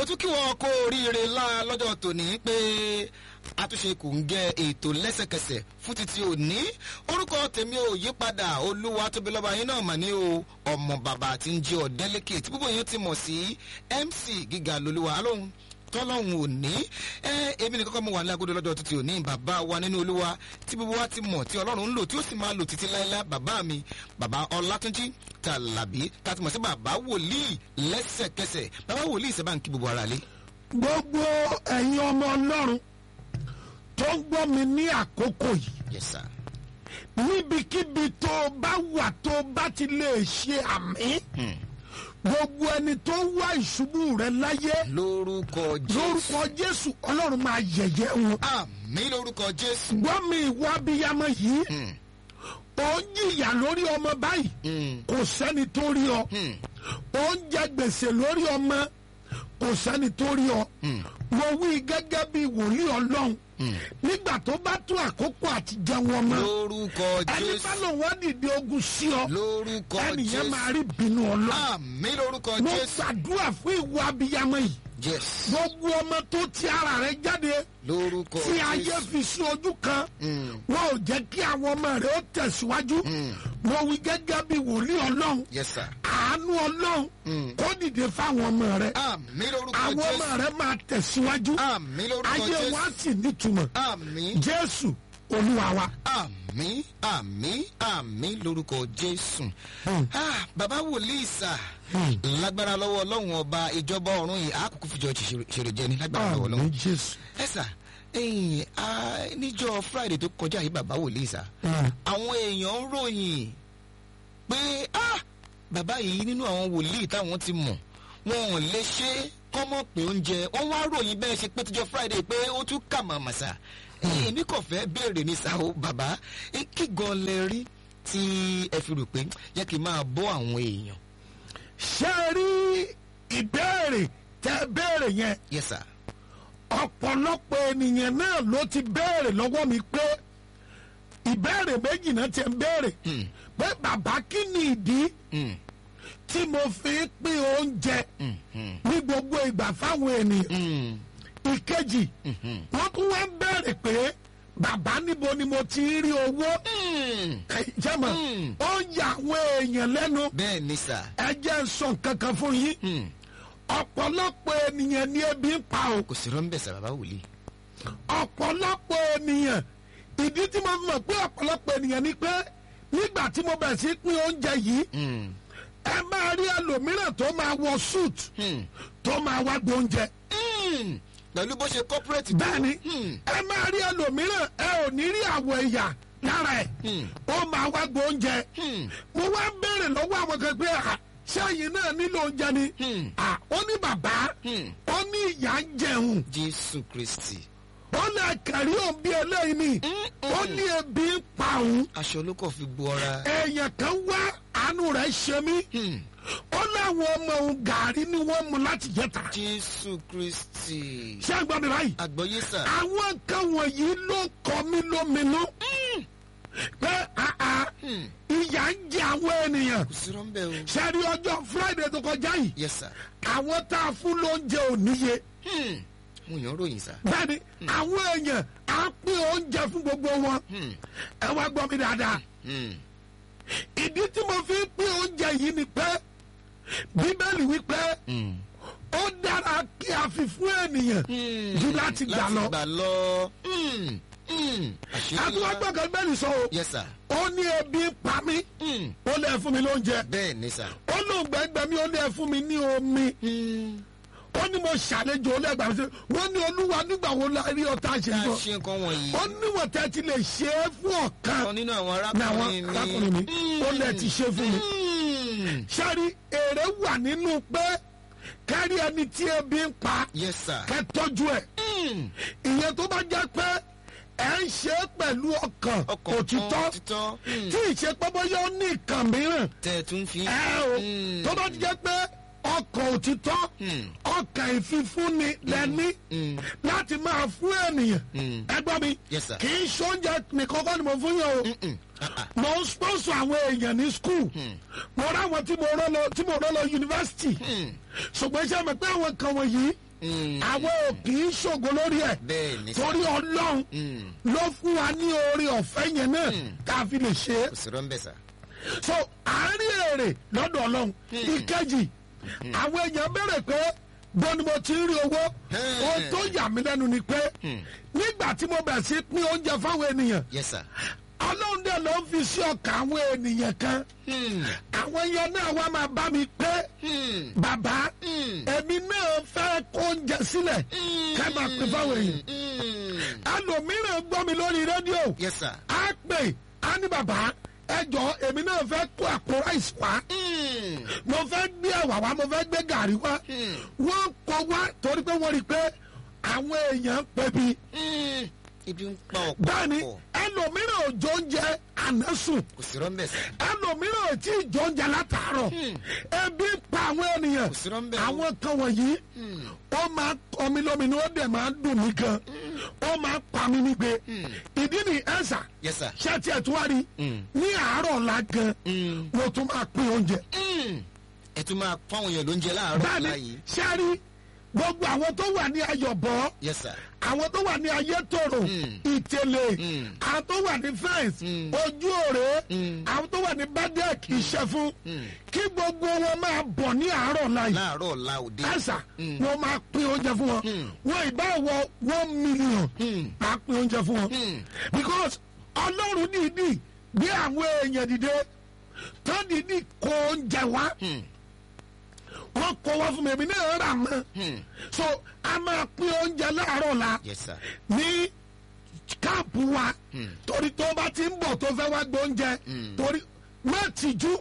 tún kí wọn kó oríire ńlá lọ́jọ́ tòní pé àtúnṣe kò ń gẹ ètò lẹ́sẹ̀kẹsẹ̀ fún títí òní orúkọ tèmi ò yí padà olúwa tóbi lọ́ba yín náà mà ní o ọmọ bàbá tí ń jẹ́ ọ̀dẹ́lẹ́kẹ̀ tí gbogbo yín ti mọ̀ sí mc gíga lolúwa alóhùn tọ́lọ́hún òní ẹ èmi nìkan kọ́ mo wà ní agodo lọ́jọ́ títí òní bàbá wa nínú olúwa tí gbogbo wa ti mọ̀ tí ọlọ́run ń lò tí ó sì máa lò títí láéláé bàbá mi bàbá ọlátúnjí tàlàbí tàti mọ̀ sí bàbá wòlíì lẹ́sẹ̀kẹsẹ̀ bàbá wòlíì sábà ń kí gbogbo ara lé. gbogbo ẹ̀yin ọmọ ọlọ́run tó ń gbọ́ mi ní àkókò yìí yes sir. níbikíbi tó o bá wà tó o bá ti lè ṣe àmì gbogbo ẹni tó ń wá ìṣubú rẹ láyé lórúkọ jésù lórúkọ jésù ọlọ́run máa yẹ̀yẹ́ wọn. àmì lórúkọ jésù. gbọ́ mi ìwà abiyamọ yìí Hmm. ó ń jìyà lórí ọmọ báyìí Hmm. kò sẹ́ni tó rí ọ Hmm. ó ń jẹ gbèsè lórí ọmọ kò sẹ́ni tó rí ọ Hmm. mo wí gẹ́gẹ́ bí wòlíì ọlọ́run nígbà tó bá tó àkókò àti jẹun ọmọ lórúkọ ẹni bá jésù. lò wọ́n dìde ogun sí ọ lórúkọ ẹnìyẹn máa jésù. rí bínú ọlọ́run àmì lórúkọ mo jésù. gbàdúrà fún ìwà abiyamọ yìí yes. gbogbo ọmọ tó ti ara rẹ jáde lórúkọ tí ayé jésù. fi sí ojú kan Hmm. wọn ò jẹ́ kí àwọn ọmọ rẹ ó tẹ̀síwájú Hmm. mo wí gẹ́gẹ́ bí wòlíì ọlọ́run yes sir. àánú ọlọ́run Hmm. kó dìde fáwọn ọmọ rẹ àmì lórúkọ àwọn ọmọ jésù. rẹ máa tẹ̀síwájú àmì lórúkọ ayé wọn á jésù. sì nítumọ̀ àmì jésù olúwa wa. àmì àmì àmì lórúkọ jésù. Hmm. Ah, bàbá wòlíì sà Hmm. lágbára lọ́wọ́ ọlọ́run ọba ìjọba ọ̀run yìí àkókò fìjọ ṣèrè jẹ ní lágbára lọ́wọ́ àmì ọlọ́run. jésù. ẹ sà ẹyìn níjọ friday tó kọjá yìí bàbá wòlíì sà Hmm. àwọn èèyàn ń ròyìn pé ah, bàbá yìí nínú àwọn wòlíì táwọn ti mọ̀ wọn ò lè ṣe kọ́mọ̀ pé oúnjẹ wọ́n wá ròyìn bẹ́ẹ̀ ṣe pé tíjọ friday pé ó tún kà màmá sà èmi kò fẹ́ béèrè ní sà ó bàbá ẹ kí gan lẹ rí tí ẹ fi rò pé yẹ kí n máa bọ́ àwọn èèyàn. ṣé ẹ rí ìbéèrè tẹ béèrè yẹn yes sir. ọ̀pọ̀lọpọ̀ ènìyàn náà ló ti béèrè lọ́wọ́ mi pé ìbéèrè méjì náà ti ń béèrè Hmm. pé bàbá kí ni ìdí Hmm. tí mo fi ń pín oúnjẹ Hmm. Hmm. ní gbogbo ìgbà fáwọn ènìyàn Hmm. ìkejì Hmm. wọ́n tún wá ń béèrè pé bàbá níbo ni mo ti ń rí owó Hmm. jẹ́mọ̀ Hmm. ó ń yà àwọn èèyàn lẹ́nu bẹ́ẹ̀ ni sà. ẹ jẹ́ ń sọ nǹkan kan fún yín Hmm. ọ̀pọ̀lọpọ̀ ènìyàn ní ebi ń pa o kò sí rọ́ńbẹ̀ sà bàbá wòlíì. ọ̀pọ̀lọpọ̀ ènìyàn ìdí tí mo fi mọ̀ pé ọ̀pọ̀lọpọ̀ ènìyàn ni pé nígbà tí mo bẹ̀rẹ̀ sí pín oúnjẹ yìí Hmm. ẹ máa rí ẹlòmíràn tó máa wọ suit Hmm. tó máa wá gbóúnjẹ Hmm. pẹ̀lú bó ṣe corporate tó. bẹ́ẹ̀ni Hmm. ẹ máa rí ẹlòmíràn ẹ ò ní rí àwọ̀ ẹ̀yà lára ẹ̀ Hmm. ó máa wá gbóúnjẹ Hmm. mo wá ń béèrè lọ́wọ́ àwọn kan pé à sẹ́yìn náà nílò oúnjẹ ni Hmm. à ó ní bàbá Hmm. ó ní ìyá ń jẹun jésù kristi. ó lè kẹ̀rí òun bí eléyìí ni ó ní ebi ń pa òun aṣọ ló kàn fi bu ọra. èèyàn kan wá àánú rẹ̀ ṣe mí Hmm. ó láwọn ọmọ òun gàrí ni wọ́n mu láti jẹta jésù kristi. ṣé ẹ gbọ́ mi báyìí àgbọ̀yé sà. àwọn nǹkan wọ̀nyí ló kọ mí lóminú pé àà Hmm. ìyà ń jẹ àwọn ènìyàn kò sí rọ́ńbẹ̀ o. ṣe rí ọjọ́ friday tó kọjá yìí yes sir. àwọn tá a fún lóúnjẹ ò níye Hmm. mo yàn ròyìn sà. bẹ́ẹ̀ni àwọn èèyàn á pín oúnjẹ fún gbogbo wọn Hmm. ẹ wá gbọ́ mi dáadáa Hmm. ìdí tí mo fi ń pín oúnjẹ yìí ni pé bíbélì wípé Hmm. ó dára kí a fi fún ènìyàn Hmm. jù láti gbà lọ láti gbà lọ. Hmm. Hmm. àṣírí ńlá. àtúwágbọ́gàn bẹ́ẹ̀ni sọ o yes sir. ó ní ebi ń pa mí Hmm. ó lè fún mi lóúnjẹ bẹ́ẹ̀ ni sà. ó lóun gbẹgbẹ mi ó lè fún mi ní omi Hmm. ó ní mo ṣàlejò ó lẹ́gbàá mi sí wọ́n ní olúwa nígbà wo la rí ọ̀tá ṣe tá a fún ọ ṣe nǹkan wọ̀nyí. ó níwọ̀n tẹ́ ti lè ṣe é fún ọ̀kan kan nínú àwọn ní àwọn arákùnrin mi. arákùnrin mi ó lè ti ṣe fún mi Hmm. ṣáàrí èrè wà nínú pé kárí ẹni tí ebi ń pa yes sir. kẹ́ tọ́jú ẹ̀ Hmm. ìyẹn tó bá jẹ́ pé ẹ̀ ń ṣe é pẹ̀lú ọkàn ọkàn òtítọ́ kan òtítọ́. Hmm. tí ìṣepẹ́ bóyá ó ní ìkàn mìíràn tẹ̀ tún fi. ẹ o Hmm. tó bá ti jẹ́ pé ọkàn òtítọ́ Hmm. ọkàn ìfifúnni lẹ́ni Hmm. láti máa fún ènìyàn Hmm. ẹ gbọ́ mi yes sir. kì í ṣoúnjẹ nìkan kọ́ ni mo fún yàn o Hmm. Ah, ah. mo ń sponsor àwọn èèyàn ní school mo ráwọn tí mo rán lọ tí mo rán lọ yunifásitì Hmm. ṣùgbọ́n iṣẹ́ mi pé àwọn kan wọ̀nyí Mm. àwọn ò kì í ṣògo lórí ẹ̀ bẹ́ẹ̀ ni sà torí ọlọ́run Mm. ló fún wa ní oore ọ̀fẹ́ yẹn náà tá a fi lè ṣe é kò sí rọ́ńbẹ́ sà so àárín èrè lọ́dọ̀ ọlọ́run ìkejì àwọn èèyàn bẹ̀rẹ̀ pé bó ni mo ti ń rí owó Hmm. ohun tó yà mí lẹ́nu ni pé nígbà tí mo bẹ̀rẹ̀ sí pín oúnjẹ fáwọn ènìyàn yes sà ọlọ́run dẹ̀ ló ń fi sí ọkàn àwọn ènìyàn kan Hmm. àwọn yẹn náà wá máa bá mi pé Hmm. bàbá Hmm. èmi náà fẹ́ kó oúnjẹ sílẹ̀ ká máa pín fáwọn èèyàn Hmm. ẹlòmíràn gbọ́ mi lórí rédíò yes sà á pè á ní bàbá ẹ jọ èmi náà fẹ́ kó àpò ráìsì wá Hmm. mo fẹ́ gbé ẹ̀wà wá mo fẹ́ gbé gàrí wá Hmm. wọ́n kọ wá torí pé wọ́n rí i pé àwọn èèyàn ń pè bí Hmm. ibi ń pa ọ̀pọ̀ bẹ́ẹ̀ni ọ̀pọ̀. ẹlòmíràn ò jọ oúnjẹ ànásùn kò sí rọ́ńbẹ́ sà ẹlòmíràn ò tí ì jọ oúnjẹ látàárọ̀ ebi ń pa àwọn ènìyàn Kò sí rọ́ńbẹ́ o. àwọn kan wọ̀nyí ó máa kọ mi lómi ni ó dẹ̀ máa dùn mí gan ó máa pa mí nígbe ìdí ni ẹ̀sà yes sà ṣé tiẹ̀ tó wá rí ní àárọ̀ ọ̀la gan Hmm. mo tún máa pín oúnjẹ Hmm. ẹ tún máa fáwọn èèyàn lóúnjẹ láàárọ̀ bẹ́ẹ̀ni láàyè ṣé rí gbogbo àwọn tó wà ní ayọ̀bọ̀ yes sà àwọn tó wà ní ayétòrò ìtẹ̀lẹ̀ Mm. àwọn tó wà ní fẹ́ǹsì Mm. ojú òré Mm. àwọn tó wà ní bádẹ́ẹ̀k ìṣẹ́fún kí gbogbo wọn máa bọ̀ ní àárọ̀ láyé láàárọ̀ ọ̀la òde ẹ̀sà Mm. wọn máa pín oúnjẹ fún wọn Mm. wọn ìbá wọ one million Mm. máa pín oúnjẹ fún wọn Mm. because ọlọ́run dìídì gbé àwọn èèyàn dìde tó dìídì kó oúnjẹ wá Hmm. wọn kó wá fún mi èmi náà rà mọ́ Hmm. so a máa pín oúnjẹ láàárọ̀ la yes sà ní káàpù wa torí tó bá ti ń bọ̀ tó fẹ́ wá gbé oúnjẹ torí má tìjú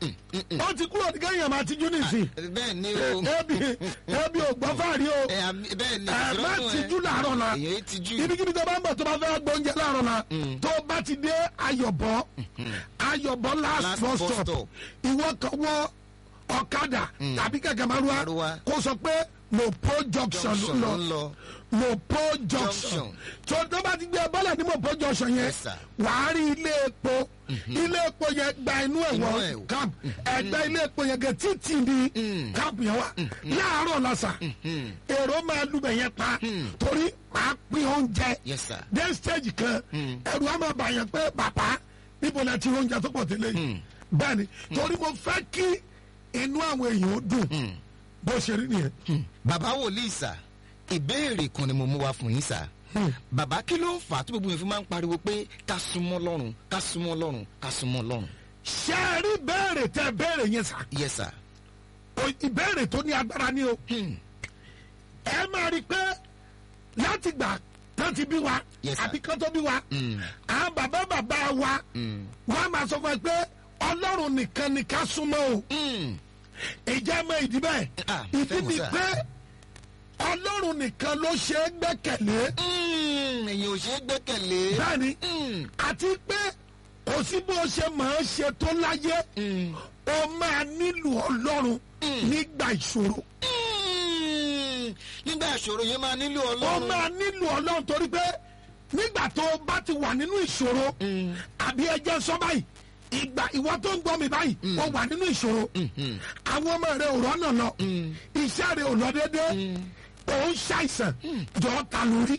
ó ti kúrò ní kéèyàn máa tìjú nìsín bẹ́ẹ̀ ni o ebi ebi ò gbọ́ fàárí o ẹ àmì- bẹ́ẹ̀ ni ẹ má ìṣòro tìjú làárọ̀ la èyàn yìí tijú ibikíbi tó bá ń bọ̀ tó bá fẹ́ wá gbé oúnjẹ láàárọ̀ la tó bá ti dé ayọ̀bọ̀ ayọ̀bọ̀ last Last bus bus stop stop. ìwọ kan wọ ọ̀kadà tàbí kẹ̀kẹ́ márúwá Márúwá. kó sọ pé mopo junction Junction ló ló ń ń lọ lọ. mopo junction Junction. tó tó bá ti gbé bọ́lẹ̀ ní mopo junction yẹn Yes, sir. wàá rí ilé epo ilé epo yẹn gba inú ẹ̀ Inú wọ ẹ̀ wọ̀. camp ẹgbẹ́ ilé epo yẹn gẹ títì ní camp yẹn wà láàárọ̀ lọ́sà èrò máa lubẹ̀ yẹn pa torí máa pín oúnjẹ yes sir dé stage kan ẹrù á máa bà yẹn pé bàbá níbo la ti oúnjẹ tó pọ̀ tẹ́lẹ̀ yìí bẹ́ẹ̀ ni torí mo fẹ́ kí inú àwọn èèyàn ó dùn bó ṣe rí nìyẹn. bàbá wòlíì sà ìbéèrè kan ni mo mú wá fún yín sà bàbá kí ló ń fà á tó gbogbo yẹn fi máa ń pariwo pé ká súnmọ́ lọ́rùn ká súnmọ́ lọ́rùn ká súnmọ́ lọ́rùn ṣé ẹ rí béèrè tẹ béèrè yẹn sà yes sir O- ìbéèrè tó ní agbára ni o ẹ máa rí i pé láti gbà tán ti bí wa Yes, sir. àbí kán tó bí wa àwọn bàbá bàbá wa wọn á máa sọ fún ẹ pé ọlọ́run nìkan ni ká súnmọ́ o Mm. ìjẹ́ mọ ìdí bẹ́ẹ̀ Ah, ìdí fẹ́ mọ̀ ni sà. pé ọlọ́run nìkan ló ṣe é gbẹ́kẹ̀lé Mm, èyàn ò ṣe é gbẹ́kẹ̀lé bẹ́ẹ̀ni Mm. àti pé kò sí bó ṣe máa ṣe tó láyé o máa nílò ọlọ́run nígbà ìṣòro Mm. nígbà ìṣòro yẹn máa nílò o ọlọ́run máa nílò ọlọ́run torí pé nígbà tó o bá ti wà nínú ìṣòro àbí ẹjẹ́ sọ báyìí ìgbà ìwọ tó ń gbọ́ mi báyìí o wà nínú ìṣòro àwọn ọmọ rẹ ò rọ́nà lọ iṣẹ́ rẹ ò lọ déédéé ò ń ṣàìsàn jọ ta lórí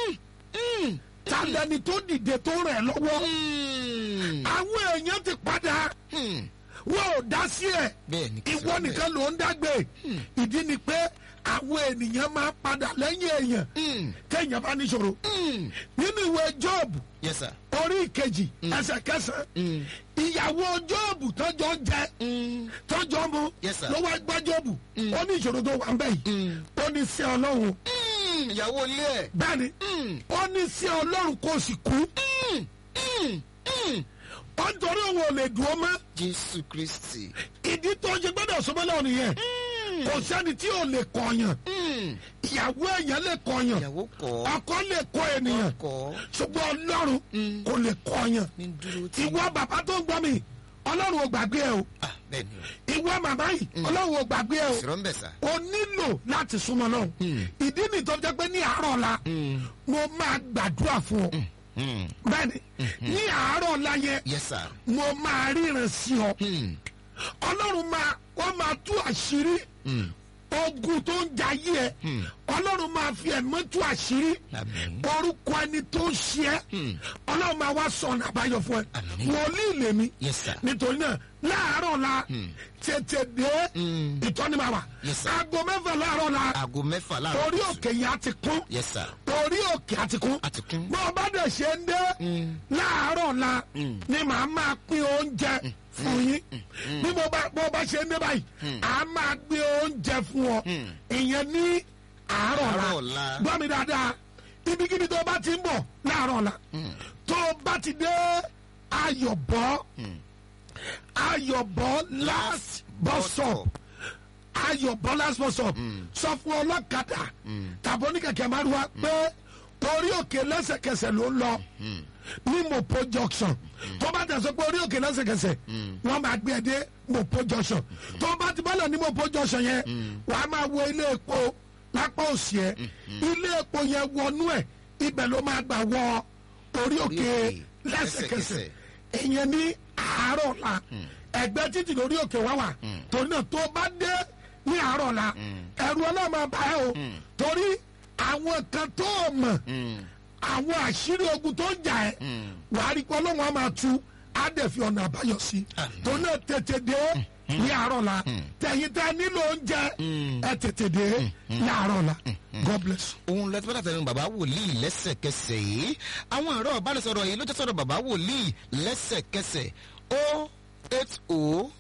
ta lẹni tó dìde tó rẹ̀ lọ́wọ́ Mm. àwọn èèyàn ti padà Mm. wọn ò dá sí ẹ̀ bẹ́ẹ̀ ni kò sí ìwọ ọbẹ̀. nìkan ló ń dágbé ìdí ni pé àwọn ènìyàn máa padà lẹ́yìn èèyàn Mm. téèyàn bá níṣòro Mm. nínú ìwé jọ́ọ̀bù yes sir orí ìkejì ẹsẹ̀ kẹsàn-án ìyàwó jọ́ọ̀bù tọ́jọ́ jẹ Mm. tọ́jọ́ mu Yes, sir. ló wá gbá jọ́ọ̀bù ó ní ìṣòro tó wà ń bẹ̀ yìí ó ní sí ọlọ́run Mm. ìyàwó ilé ẹ̀ bẹ́ẹ̀ni Mm. ó ní sí ọlọ́run kò sì kú Mm. Mm. Mm. ó ń torí òun ò lè dùn ó mọ́ jésù kristi ìdí tó ṣe gbọ́dọ̀ sọmọ́ lọ́wọ́ nìyẹn kò sẹ́ni tí ò lè kọ̀ọ̀yàn Mm. ìyàwó èèyàn lè kọ̀ọ̀yàn ìyàwó kọ́ ọkọ lè kọ ènìyàn kọ́ ṣùgbọ́n ọlọ́run kò lè kọ̀ọ̀yàn ní dúró tí ìwọ bàbá tó ń gbọ́ mi ọlọ́run ò gbàgbé ẹ o ah bẹ́ẹ̀ ni o ìwọ màmá yìí ọlọ́run ò gbàgbé ẹ o sọ̀rọ̀ ń bẹ̀ sà o nílò láti súnmọ́ náà ìdí nìyí tó jẹ́ pé ní àárọ̀ la mo máa gbàdúrà fún ọ Mm. bẹ́ẹ̀ni ní àárọ̀ la yẹn yes sir mo máa ríran sí ọ Mm. ọlọ́run máa wọ́n máa tú àṣírí ogun tó ń jayé ẹ ọlọ́run máa fi ẹ̀mọ́ tú àṣírí Àmín. orúkọ ẹni tó ń ṣe ẹ́ ọlọ́run máa wá sọ̀nà àbáyọ fún ẹ Àmín. wòlíì lèmi Yes, sir. nítorí náà láàárọ̀ la tètè dé ìtọ́ni máa wà Yes, sir. aago mẹ́fà láàárọ̀ la aago mẹ́fà láàárọ̀ orí kùtù. òkè yẹn á ti kún yes sir orí òkè á ti kún a ti kún. bó o bá dẹ̀ ṣe ń dé láàárọ̀ la ni màá máa pín oúnjẹ fún yín bí mo bá bó o bá ṣe ń dé báyìí à á máa gbé oúnjẹ fún ọ ìyẹn ní àárọ̀ Àárọ̀ la la. gbọ́ mi dáadáa ibikíbi tó o bá ti ń bọ̀ láàárọ̀ la tó o bá ti dé ayọ̀bọ̀ ayọ̀bọ̀ last bus stop ayọ̀ bọ́lá sponsor sọ fún ọlọ́kadà tàbí oníkẹ̀kẹ́ márùwá pé orí òkè lẹ́sẹ̀kẹsẹ̀ ló ń lọ ní mopo junction tó bá tẹ̀sán pé orí òkè lẹ́sẹ̀kẹsẹ̀ wọ́n máa gbé ẹ dé mopo junction tó bá ti bọ́lẹ̀ ní mopo junction yẹn wàá máa wo ilé epo lápá òsì ẹ ilé epo yẹn wọnú ẹ ibẹ̀ ló máa gbà wọ orí òkè òkè lẹ́sẹ̀kẹsẹ̀ lẹ́sẹ̀kẹsẹ̀. ìyẹn ní àárọ̀ la ẹgbẹ́ títì lórí òkè wá wà torí náà tó bá dé ní àárọ̀ la ẹ̀rù ọlọ́mọ bá ẹ o torí àwọn kan tó o mọ̀ àwọn àṣírí ogun tó ń jà ẹ́ wàá rí pé ọlọ́run á máa tú á dẹ̀ fi ọ̀nà àbáyọ sí torí náà tètè dé ní àárọ̀ la tẹ̀yìn tẹ́ nílò oúnjẹ ẹ tètè dé ní àárọ̀ la God bless you. òun lọ tí bàtà tẹnu bàbá wòlíì lẹ́sẹ̀kẹsẹ̀ yìí àwọn ẹ̀rọ ìbánisọ̀rọ̀ yìí ló jẹ́ sọ̀rọ̀ bàbá wòlíì lẹ́sẹ̀kẹsẹ̀ o eight o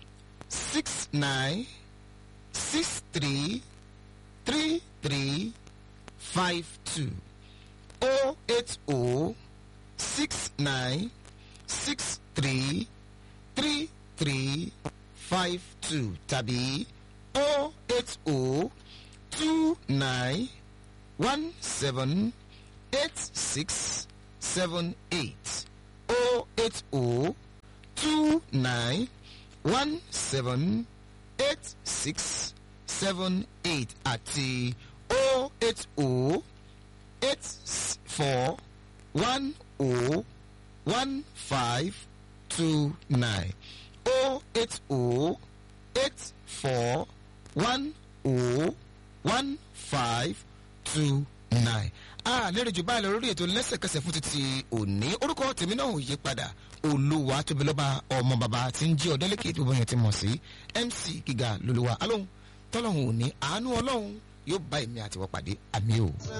six nine six three three three five two o eight o six nine six three three three five two tàbí o eight o two nine one seven eight six seven eight oh eight oh two nine one seven eight six seven eight àti oh eight oh eight s- four one oh one five two nine oh eight oh eight four one oh one five two nine. a lérè jù báyìí lọ lórí ètò lẹ́sẹ̀kẹsẹ̀ fún títí òní orúkọ tèmi náà ò yí padà olúwa tóbi lọ́ba ọmọ bàbá tí ń jí ọ̀dẹ́lẹ́kẹ̀ tó bọ́yàn ti mọ̀ sí mc gíga lolúwa alóhùn tọ́lọ́hùn òní àánú ọlọ́hun yóò bá èmi àtiwọ́ pàdé àmì o.